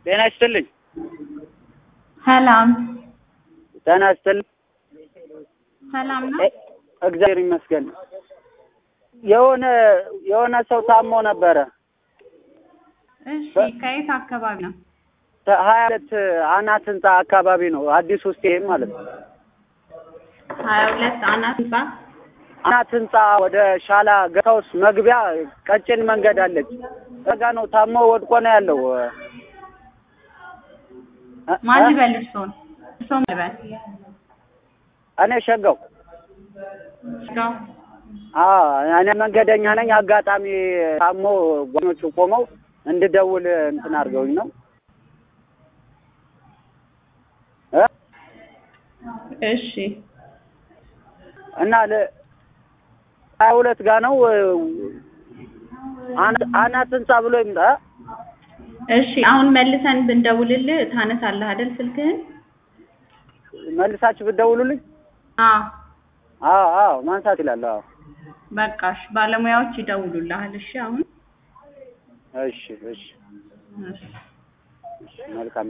ጤና ይስጥልኝ። ሰላም ጤና ይስጥልኝ። ሰላም ነው። እ- እግዚአብሔር ይመስገን። የሆነ የሆነ ሰው ታሞ ነበረ። እሺ ከየት አካባቢ ነው? ሀያ ሁለት አናት ህንጻ አካባቢ ነው። አዲሱ ስቴዲየም ማለት ነው። ሀያ ሁለት አናት ህንጻ አናት ህንጻ ወደ ሻላ ገታውስ መግቢያ ቀጭን መንገድ አለች። እዛ ጋ ነው ታሞ ወድቆ ነው ያለው። እ- ማን እ- ይበል እርሶን? እርሶን ይበል እኔ ሸጋው ስጋው አዎ እኔ መንገደኛ ነኝ። አጋጣሚ ታሞ ጓኞቹ ቆመው እንድደውል እንትን አድርገውኝ ነው እ እሺ እና ለ ሀያ ሁለት ጋ ነው አና- አናት ህንጻ ብሎ ይምጣ እሺ አሁን መልሰን ብንደውልልህ ታነሳለህ አይደል ስልክህን? መልሳችሁ ብትደውሉልኝ። አዎ አዎ አዎ ማንሳት ይላል። አዎ በቃሽ ባለሙያዎች ይደውሉልሃል። እሺ አሁን እሺ እሺ እሺ እሺ መልካም